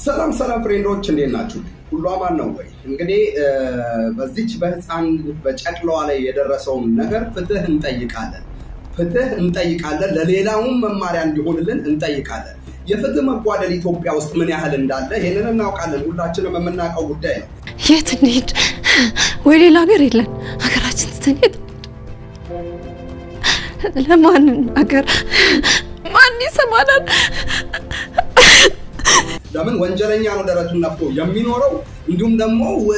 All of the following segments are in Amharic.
ሰላም ሰላም ፍሬንዶች እንዴት ናችሁ? ሁሉ አማን ነው ወይ? እንግዲህ በዚች በህፃን በጨቅላዋ ላይ የደረሰውን ነገር ፍትህ እንጠይቃለን። ፍትህ እንጠይቃለን። ለሌላውም መማሪያ እንዲሆንልን እንጠይቃለን። የፍትህ መጓደል ኢትዮጵያ ውስጥ ምን ያህል እንዳለ ይህንን እናውቃለን። ሁላችንም የምናውቀው ጉዳይ ነው። የት እንሂድ? ወይ ሌላ ሀገር የለን። ሀገራችን ትተን የት ለማን ሀገር ማን ይሰማናል? ለምን ወንጀለኛ ነው ደረቱን ነፍቶ የሚኖረው። እንዲሁም ደግሞ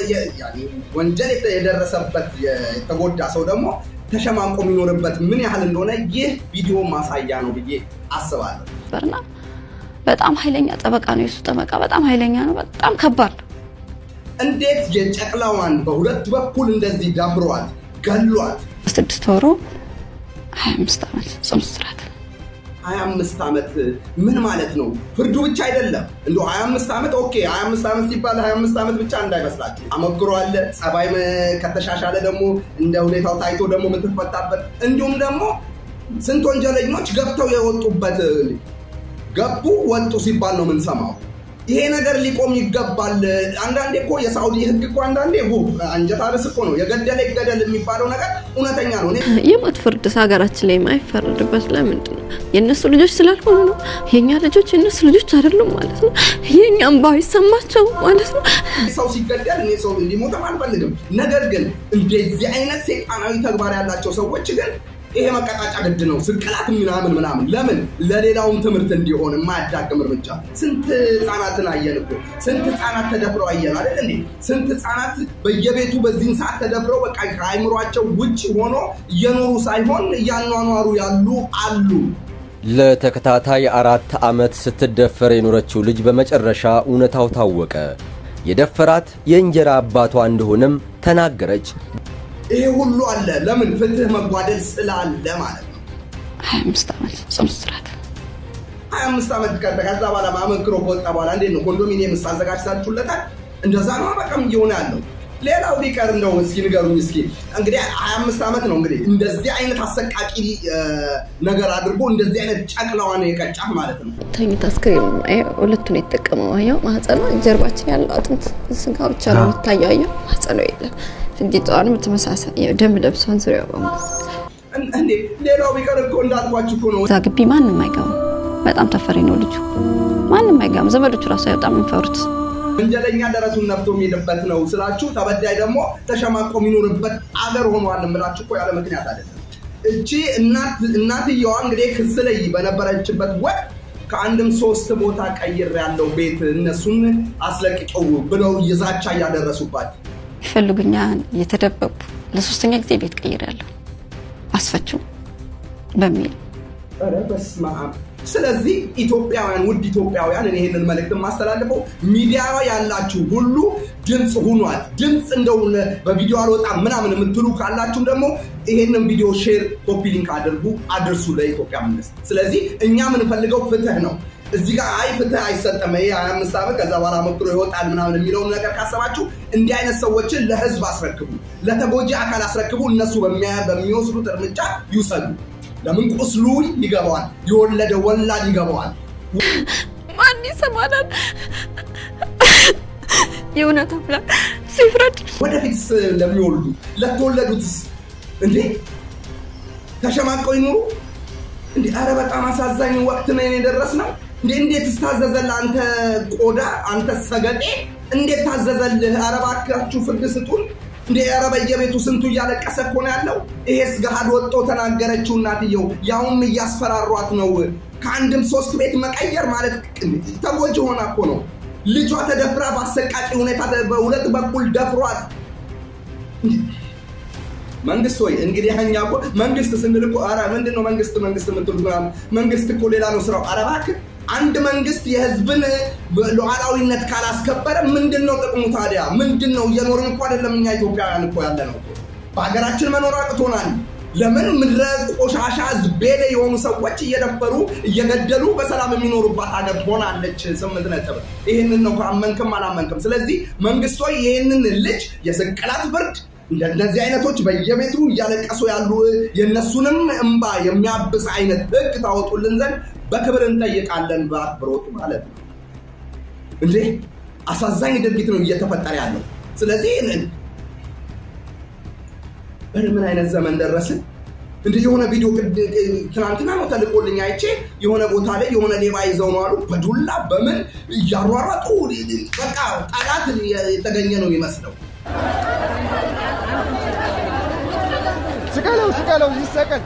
ወንጀል የደረሰበት የተጎዳ ሰው ደግሞ ተሸማቆ የሚኖርበት ምን ያህል እንደሆነ ይህ ቪዲዮ ማሳያ ነው ብዬ አስባለሁ። በርና በጣም ኃይለኛ ጠበቃ ነው የሱ ጠበቃ በጣም ኃይለኛ ነው። በጣም ከባድ ነው። እንዴት የጨቅላዋን በሁለት በኩል እንደዚህ ደፍሯት ገሏት። ስድስት ወሩ 25 ዓመት ጽኑ እስራት 25 ዓመት ምን ማለት ነው? ፍርዱ ብቻ አይደለም እንደ 25 ዓመት ኦኬ፣ 25 ዓመት ሲባል 25 ዓመት ብቻ እንዳይመስላችሁ። አመክሮ አለ። ጸባይ ከተሻሻለ ደግሞ እንደ ሁኔታው ታይቶ ደግሞ የምትፈታበት እንዲሁም ደግሞ ስንት ወንጀለኞች ገብተው የወጡበት ገቡ ወጡ ሲባል ነው የምንሰማው። ይሄ ነገር ሊቆም ይገባል። አንዳንዴ እኮ የሳውዲ ሕግ እኮ አንዳንዴ አንጀት አርስ እኮ ነው የገደለ ይገደል የሚባለው ነገር እውነተኛ ነው። የሞት ፍርድ ሀገራችን ላይ የማይፈረድበት ለምንድን ነው? የእነሱ ልጆች ስላልሆኑ ነው። የእኛ ልጆች የእነሱ ልጆች አይደሉም ማለት ነው። የእኛም ባይሰማቸው ማለት ነው። ሰው ሲገደል እኔ ሰው እንዲሞትም አልፈልግም። ነገር ግን እንደዚህ አይነት ሴጣናዊ ተግባር ያላቸው ሰዎች ግን ይሄ መቀጣጫ ግድ ነው። ስቅላት ምናምን ምናምን ለምን ለሌላውም ትምህርት እንዲሆን የማያዳግም እርምጃ። ስንት ህፃናትን አየን እኮ ስንት ህፃናት ተደፍረው አየን አይደል እንዴ? ስንት ህፃናት በየቤቱ በዚህን ሰዓት ተደፍረው በቃ ከአይምሯቸው ውጭ ሆኖ እየኖሩ ሳይሆን እያኗኗሩ ያሉ አሉ። ለተከታታይ አራት ዓመት ስትደፈር የኖረችው ልጅ በመጨረሻ እውነታው ታወቀ። የደፈራት የእንጀራ አባቷ እንደሆነም ተናገረች። ይሄ ሁሉ አለ። ለምን ፍትህ መጓደል ስላለ ማለት ነው። 25 ዓመት ጽኑ እስራት 25 ዓመት ከዛ በኋላ ማመክሮ ከወጣ በኋላ እንዴት ነው ኮንዶሚኒየም አዘጋጅታችሁለታል? እንደዛ ነው በቃም እየሆነ ያለው። ሌላው ቢቀር እንደው እስኪ ንገሩኝ እስኪ እንግዲህ 25 ዓመት ነው እንግዲህ እንደዚህ አይነት አሰቃቂ ነገር አድርጎ እንደዚህ አይነት ጨቅላዋን የቀጫት ማለት ነው። ተኝታ አስክሬን ሁለቱን የተጠቀመው አየው። ማህፀኗ ጀርባችን ያለው አጥንት ስጋ ብቻ ነው የሚታየው። አየው ማህፀኗ የለም። ፍንዲጣዋንም ተመሳሳይ ደም ለብሷን ዙሪያ በሙሉ እንዴ ሌላው ቢቀር እኮ እንዳልኳችሁ እኮ ነው። እዛ ግቢ ማንም አይገባም። በጣም ተፈሪ ነው ልጁ። ማንም አይገባም። ዘመዶቹ ራሱ በጣም የሚፈሩት ወንጀለኛ ደረቱን ነፍቶ የሚሄድበት ነው ስላችሁ፣ ተበዳይ ደግሞ ተሸማቆ የሚኖርበት አገር ሆኗል የምላችሁ እኮ ያለ ምክንያት አይደለም። እቺ እናትየዋ እንግዲህ ክስ ላይ በነበረችበት ወቅት ከአንድም ሶስት ቦታ ቀይር ያለው ቤት እነሱን አስለቅቀው ብለው ይዛቻ እያደረሱባት ይፈልጉኛል እየተደበቁ ለሶስተኛ ጊዜ ቤት ቀይሬያለሁ አስፈችው በሚል ኧረ በስመ አብ። ስለዚህ ኢትዮጵያውያን ውድ ኢትዮጵያውያን እኔ ይህንን መልእክት የማስተላልፈው ሚዲያ ያላችሁ ሁሉ ድምፅ ሁኗል። ድምፅ እንደው በቪዲዮ አልወጣም ምናምን የምትሉ ካላችሁም ደግሞ ይሄንን ቪዲዮ ሼር፣ ኮፒ ሊንክ አድርጉ፣ አድርሱ ለኢትዮጵያ መንግስት። ስለዚህ እኛ የምንፈልገው ፍትህ ነው። እዚህ ጋር አይ ፍትህ አይሰጠም ይሄ 25 ዓመት ከዛ በኋላ መክሮ ይወጣል ምናምን የሚለውን ነገር ካሰባችሁ እንዲህ አይነት ሰዎችን ለህዝብ አስረክቡ፣ ለተጎጂ አካል አስረክቡ። እነሱ በሚወስዱት እርምጃ ይውሰዱ። ለምን ቁስሉ ይገባዋል፣ የወለደ ወላድ ይገባዋል። ማን ይሰማናል? የእውነት አምላክ ሲፍረድ ወደፊትስ ለሚወልዱ ለተወለዱትስ እንዴ ተሸማቀው ይኑሩ እንዴ? አረ በጣም አሳዛኝ ወቅት ነው የደረስነው። እንዴ እንዴት ስታዘዘልህ አንተ ቆዳ አንተ ሰገጤ እንዴት ታዘዘልህ? አረ እባካችሁ ፍርድ ስጡን። እንደ ኧረ በየቤቱ ስንቱ እያለቀሰ እኮ ነው ያለው። ይሄስ ገሃድ ወጥቶ ተናገረችው እናትየው፣ ያውም እያስፈራሯት ነው። ከአንድም ሶስት ቤት መቀየር ማለት ተጎጂ ሆና እኮ ነው። ልጇ ተደፍራ በአሰቃቂ ሁኔታ በሁለት በኩል ደፍሯት። መንግስት ወይ እንግዲህ እኛ እኮ መንግስት ስንል እኮ ኧረ ምንድን ነው መንግስት መንግስት የምትሉት ምናምን መንግስት እኮ ሌላ ነው ስራው። ኧረ እባክህ አንድ መንግስት የህዝብን ሉዓላዊነት ካላስከበረ ምንድን ነው ጥቅሙ ታዲያ? ምንድን ነው? እየኖርን እኮ አይደለም እኛ ኢትዮጵያውያን እኮ ያለ ነው። በሀገራችን መኖር አቅቶናል። ለምን ምድረ ቆሻሻ ዝቤሌ የሆኑ ሰዎች እየደፈሩ እየገደሉ በሰላም የሚኖሩባት ሀገር ሆናለች። ስምንት ነጥብ። ይህንን ነው አመንክም አላመንክም። ስለዚህ መንግስቶ ይህንን ልጅ የስቅላት ፍርድ እንደነዚህ አይነቶች በየቤቱ እያለቀሱ ያሉ የእነሱንም እንባ የሚያብስ አይነት ህግ ታወጡልን ዘንድ በክብር እንጠይቃለን፣ በአክብሮት ማለት ነው። እንዴ አሳዛኝ ድርጊት ነው እየተፈጠረ ያለው። ስለዚህ ምን አይነት ዘመን ደረስን? እንደ የሆነ ቪዲዮ ትናንትና ነው ተልቆልኝ አይቼ የሆነ ቦታ ላይ የሆነ ሌባ ይዘው ነው አሉ በዱላ በምን እያሯሯጡ በቃ ጠላት የተገኘ ነው የሚመስለው። ስቀለው ስቀለው ይሰቀል።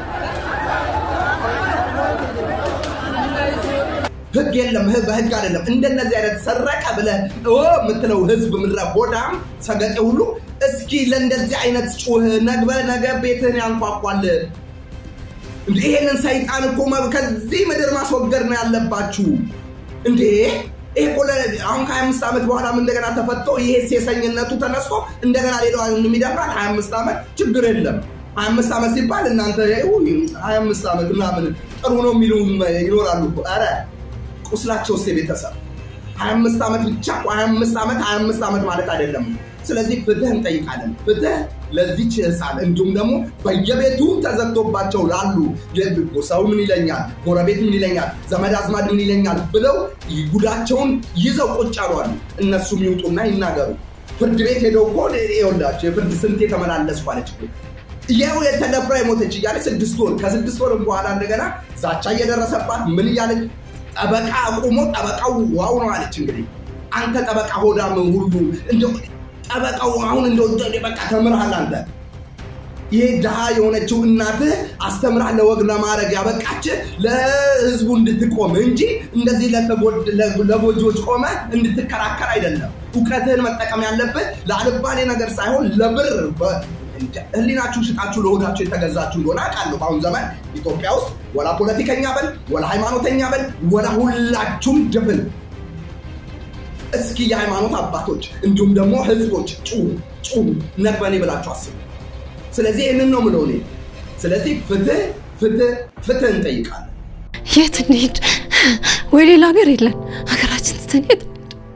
ህግ የለም፣ በህግ አይደለም። እንደነዚህ አይነት ሰረቀ ብለህ የምትለው ህዝብ ምድረ ሆዳም ሰገጤ ሁሉ እስኪ ለእንደዚህ አይነት ጩህ ነግበ ነገ ቤትህን ያንኳኳል። ይሄንን ሰይጣን እኮ ከዚህ ምድር ማስወገድ ነው ያለባችሁ እንዴ! ይሄ እኮ አሁን ከሀያ አምስት ዓመት በኋላም እንደገና ተፈቶ ይሄ ሴሰኝነቱ ተነስቶ እንደገና ሌላ የሚደፍራል። ሀያ አምስት ዓመት ችግር የለም። ሀያ አምስት ዓመት ሲባል እናንተ ሀያ አምስት ዓመት ምናምን ጥሩ ነው የሚሉ ይኖራሉ። ኧረ ቁስላቸው ውስጥ የቤተሰብ ሀያ አምስት ዓመት ብቻ ሀያ አምስት ዓመት ሀያ አምስት ዓመት ማለት አይደለም። ስለዚህ ፍትህ እንጠይቃለን። ፍትህ ለዚች ህፃን እንዲሁም ደግሞ በየቤቱ ተዘግቶባቸው ላሉ ሰው ምን ይለኛል፣ ጎረቤት ምን ይለኛል፣ ዘመድ አዝማድ ምን ይለኛል ብለው ጉዳቸውን ይዘው ቁጭ አሏሉ። እነሱም ይውጡና ይናገሩ። ፍርድ ቤት ሄደው እኮ ይኸውላቸው የፍርድ ስንቴ ተመላለስኩ አለች እኮ ይኸው የተደፍራ የሞተች እያለ ስድስት ወር ከስድስት ወር በኋላ እንደገና ዛቻ እየደረሰባት ምን እያለች ጠበቃ አቁሞ ጠበቃው ዋው ነው አለች። እንግዲህ አንተ ጠበቃ ሆዳም ሁሉ ጠበቃው አሁን እንደ በቃ ተምርሃል አንተ ይሄ ድሃ የሆነችው እናትህ አስተምራ ለወግ ለማድረግ ያበቃች ለህዝቡ እንድትቆም እንጂ እንደዚህ ለጎጂዎች ቆመ እንድትከራከር አይደለም። እውቀትህን መጠቀም ያለብህ ለአልባሌ ነገር ሳይሆን ለብር ህሊናችሁ ሽጣችሁ ለሆዳችሁ የተገዛችሁ እንደሆነ አውቃለሁ። በአሁኑ ዘመን ኢትዮጵያ ውስጥ ወላ ፖለቲከኛ በል ወላ ሃይማኖተኛ በል ወላ ሁላችሁም ድፍን እስኪ የሃይማኖት አባቶች እንዲሁም ደግሞ ህዝቦች ጩሁ ጩሁ ነግበኔ ብላችሁ አስቡ። ስለዚህ ይህንን ነው ምለው እኔ። ስለዚህ ፍትህ ፍትህ ፍትህ እንጠይቃለን። የት እንሂድ? ወይ ሌላ ሀገር የለን ሀገራችን ስትሄድ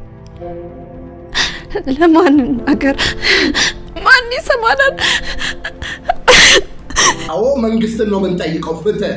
ለማን ሀገር ማን ይሰማናል? አዎ መንግስትን ነው የምንጠይቀው ፍትህ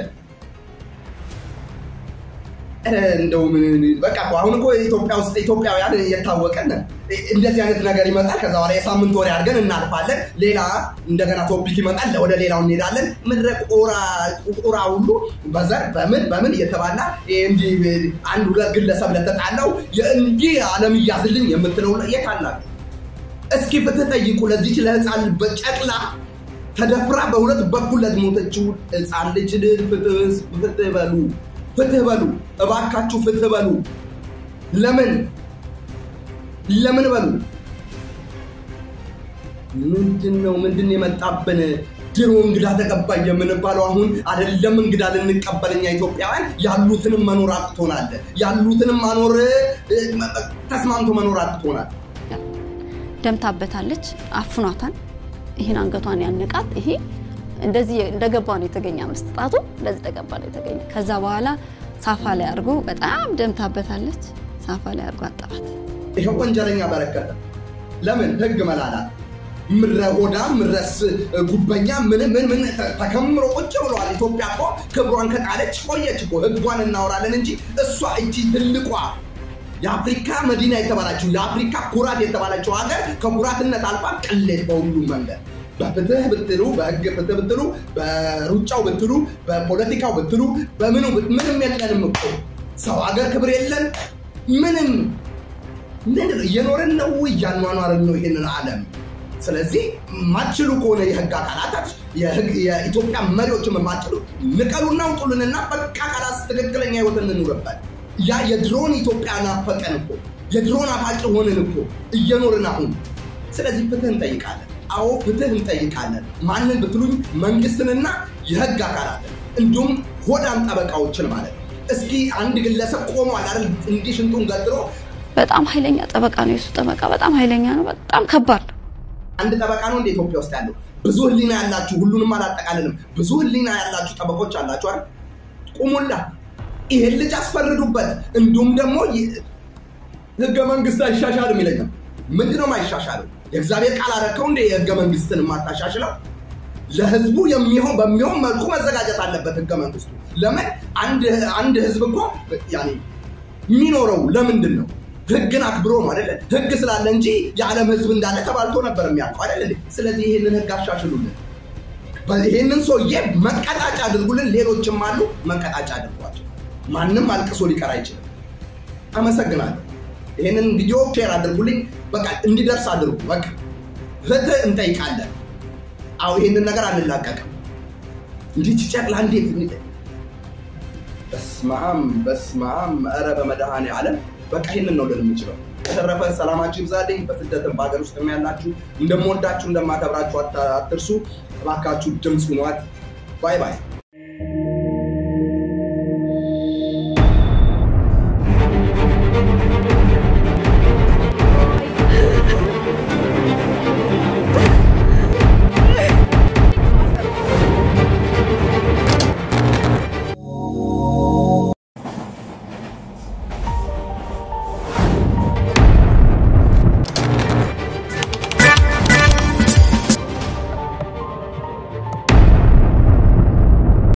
እንደው በቃ አሁን እኮ ኢትዮጵያ ውስጥ ኢትዮጵያውያን የታወቀን እንደዚህ አይነት ነገር ይመጣል። ከዛ በኋላ የሳምንት ወሬ አድርገን እናልፋለን። ሌላ እንደገና ቶፒክ ይመጣል፣ ወደ ሌላው እንሄዳለን። ምድረ ቁራ ሁሉ በዘር በምን በምን እየተባላ እንዲህ አንድ ሁለት ግለሰብ ለተጣላው እንዲህ አለም እያዝልኝ የምትለው የት አላችሁ? እስኪ ፍትህ ጠይቁ ለዚች ለህፃን በጨቅላ ተደፍራ በሁለት በኩል ለሞተችው ህፃን ልጅ ፍትህ በሉ ፍትህ በሉ እባካችሁ ፍትህ በሉ። ለምን ለምን በሉ። ምንድን ነው ምንድን የመጣብን? ድሮ እንግዳ ተቀባይ የምንባለው አሁን አይደለም እንግዳ ልንቀበል እኛ ኢትዮጵያውያን ያሉትንም መኖር አቅቶናል። ያሉትንም ማኖር ተስማምቶ መኖር አቅቶናል። ደምታበታለች፣ አፍኗታል። ይህን አንገቷን ያነቃት ይሄ እንደዚህ እንደገባ ነው የተገኘ አምስት ጣቱ እንደዚህ ተገባ ነው የተገኘ። ከዛ በኋላ ሳፋ ላይ አድርጎ በጣም ደምታበታለች። ሳፋ ላይ አድርጎ አጠባት። ይሄው ወንጀለኛ በረከተ። ለምን ህግ መላላት ምረ ሆዳ ምረስ ጉበኛ ምን ምን ምን ተከምሮ ቁጭ ብለዋል። ኢትዮጵያ እኮ ክብሯን ከጣለች ቆየች እኮ። ህጓን እናወራለን እንጂ እሷ እቺ ትልቋ የአፍሪካ መዲና የተባላችው የአፍሪካ ኩራት የተባላችው ሀገር ከኩራትነት አልፋ ቅሌት በሁሉም መንገድ በፍትህ ብትሉ በህግ ፍትህ ብትሉ በሩጫው ብትሉ በፖለቲካው ብትሉ በምኑ ምንም የለንም እኮ ሰው ሀገር ክብር የለን ምንም ምንድን ነው እየኖርን ነው እያኗኗርን ነው ይህንን ዓለም ስለዚህ ማችሉ ከሆነ የህግ አካላታት የኢትዮጵያ መሪዎችም የማችሉ ንቀሉና ውጡልንና በቃ ካላስ ትክክለኛ ህይወት እንኑርበት ያ የድሮን ኢትዮጵያ ናፈቀን እኮ የድሮን አፋጭ ሆንን እኮ እየኖርን አሁን ስለዚህ ፍትህ እንጠይቃለን አዎ ፍትህ እንጠይቃለን። ማንን ብትሉኝ መንግስትንና የህግ አካላትን እንዲሁም ሆዳም ጠበቃዎችን ማለት ነው። እስኪ አንድ ግለሰብ ቆሟል አይደል እንዲህ ሽንጡን ገትሮ በጣም ኃይለኛ ጠበቃ ነው የሱ ጠበቃ በጣም ኃይለኛ ነው። በጣም ከባድ ነው። አንድ ጠበቃ ነው እንደ ኢትዮጵያ ውስጥ ያለው። ብዙ ህሊና ያላችሁ ሁሉንም አላጠቃልልም። ብዙ ህሊና ያላችሁ ጠበቆች አላችሁ አይደል? ቁሙላ ይሄን ልጅ አስፈርዱበት። እንዲሁም ደግሞ ህገ መንግስት አይሻሻልም ይለኛል። ምንድነው ማይሻሻለው? የእግዚአብሔር ቃል አረከው እንደ የህገ መንግስትን የማታሻሽለው ለህዝቡ የሚሆን በሚሆን መልኩ መዘጋጀት አለበት ህገ መንግስቱ። ለምን አንድ ህዝብ እኮ ያኔ የሚኖረው ለምንድን ነው? ህግን አክብሮ ነው አይደለ? ህግ ስላለ እንጂ የዓለም ህዝብ እንዳለ ተባልቶ ነበር የሚያውቀው አይደለ? ስለዚህ ይህንን ህግ አሻሽሉልን። ይህንን ሰውዬ መቀጣጫ አድርጉልን። ሌሎችም አሉ፣ መቀጣጫ አድርጓቸው። ማንም አልቅሶ ሊቀር አይችልም። አመሰግናለሁ። ይህንን ቪዲዮ ሼር አድርጉልኝ። በቃ እንዲደርስ አድርጉ። በቃ ፍትህ እንጠይቃለን። አዎ ይህንን ነገር አንላቀቅም። እንዲህ ጨቅላ እንዴት በስማም በስማም ኧረ በመድኃኔ ዓለም በቃ ይህንን ነው ልል የምችለው። በተረፈ ሰላማችሁ ይብዛልኝ። በስደትም በሀገር ውስጥ ያላችሁ እንደምወዳችሁ እንደማከብራችሁ አትርሱ። እባካችሁ ድምፅ ሁኗት። ባይ ባይ